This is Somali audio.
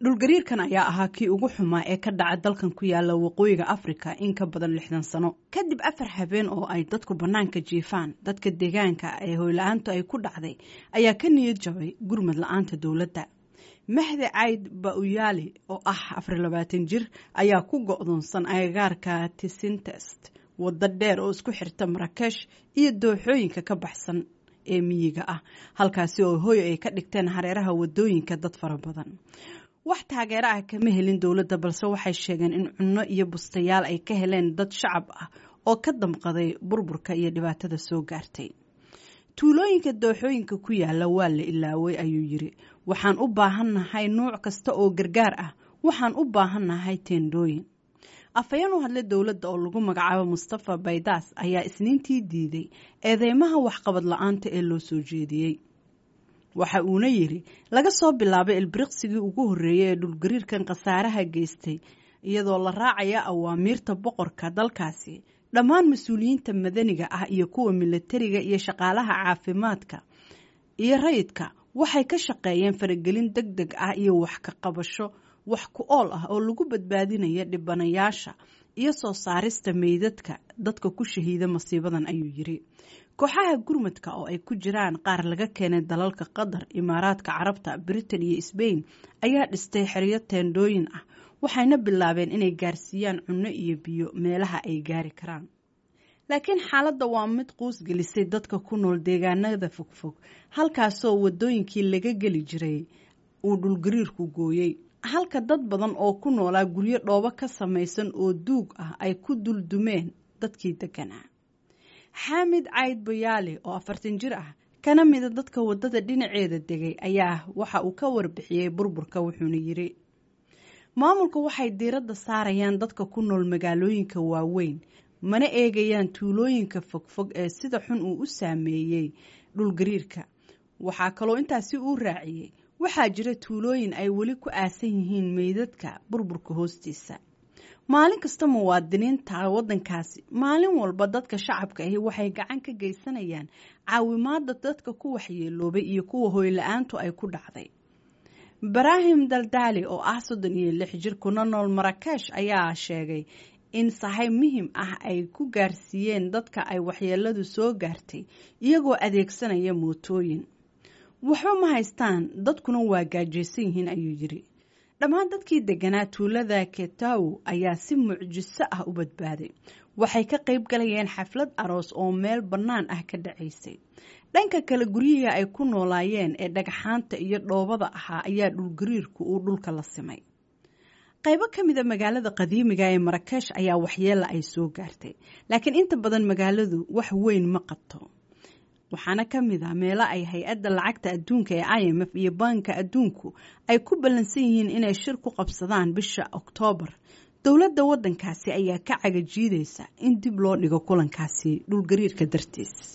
dhulgariirkan ayaa ahaa kii ugu xumaa ee ka dhaca dalkan ku yaala waqooyiga afrika in ka badan lixdan sano kadib afar habeen oo ay dadku bannaanka jiifaan dadka deegaanka ee hoyla-aantu ay ku dhacday ayaa ka niyad jabay gurmad la-aanta dowladda mahdi cayd bauyaali oo ah afar labaatan jir ayaa ku go-doonsan agagaarka tisintest waddo dheer oo isku xirta marakesh iyo dooxooyinka ka baxsan ee miyiga ah halkaasi oo hooy ay ka dhigteen hareeraha wadooyinka dad fara badan wax taageero ah kama helin dowladda balse waxay sheegeen in cunno iyo bustayaal ay ka heleen dad shacab ah oo ka damqaday burburka iyo dhibaatada soo gaartay tuulooyinka dooxooyinka ku yaala waa la ilaaway ayuu yiri waxaan u baahannahay nuuc kasta oo gargaar ah waxaan u baahannahay teendhooyin afhayeen u hadlay dowladda oo lagu magacaabo mustafa baydaas ayaa isniintii diiday eedeymaha waxqabad la-aanta ee loo soo jeediyey waxa uuna yidhi laga soo bilaabay ilbiriqsigii ugu horreeyey ee dhulgariirkan khasaaraha geystay iyadoo la raacaya awaamiirta boqorka dalkaasi dhammaan mas-uuliyiinta madaniga ah iyo kuwa milatariga iyo shaqaalaha caafimaadka iyo rayidka waxay ka shaqeeyeen faragelin deg deg ah iyo wax ka qabasho wax ku ool ah oo lagu badbaadinaya dhibanayaasha iyo soo saarista meydadka dadka ku shahiida masiibadan ayuu yiri kooxaha gurmadka oo ay ku jiraan qaar laga keenay dalalka qatar imaaraadka carabta britain iyo sbain ayaa dhistay xeryo teendhooyin ah waxayna bilaabeen inay gaarsiiyaan cunno iyo biyo meelaha ay gaari karaan laakiin xaaladda waa mid quus gelisay dadka ku nool deegaanada fogfog halkaasoo wadooyinkii laga geli jiray uu dhulgariirku gooyey halka dad badan oo ku noolaa guryo dhoobo ka samaysan oo duug ah ay ku duldumeen dadkii deganaa xaamid cayd bayaali oo afartan jir ah kana mida dadka waddada dhinaceeda degay ayaa waxa uu ka warbixiyey burburka wuxuuna yiri maamulka waxay diiradda saarayaan dadka ku nool magaalooyinka waaweyn mana eegayaan tuulooyinka fogfog ee sida xun uu u saameeyey dhulgariirka waxaa kaloo intaasi uu raaciyey waxaa jira tuulooyin ay weli ku aasan yihiin meydadka burburka hoostiisa maalin kasta muwaadiniinta waddankaasi maalin walba dadka shacabka ahi waxay gacan ka geysanayaan caawimaada dadka ku waxyeeloobay iyo kuwa hoyla-aantu ay ku dhacday ibraahim daldaali oo ah soddon iyo lix jir kuna nool marakesh ayaa sheegay in sahay muhim ah ay ku gaarsiiyeen dadka ay waxyeeladu soo gaartay iyagoo adeegsanaya mootooyin waxba ma haystaan dadkuna waa gaajaysan yihiin ayuu yiri dhammaan dadkii deganaa tuulada ketaw ayaa si mucjiso ah u badbaaday waxay ka qayb galayeen xaflad aroos oo meel bannaan ah ka dhacaysay dhanka kale guryihii ay ku noolaayeen ee dhagxaanta iyo dhoobada ahaa ayaa dhulgariirku uu dhulka la simay qaybo ka mida magaalada qadiimiga ee marakesh ayaa waxyeela ay soo gaartay laakiin inta badan magaaladu wax weyn ma qabto waxaana ka mid ah meelo ay hay-adda lacagta adduunka ee i m f iyo baanka adduunku ay ku ballansan yihiin inay shir ku qabsadaan bisha oktoobar dowladda waddankaasi ayaa ka cagajiidaysa in dib loo dhigo kulankaasi dhulgariirka dartiis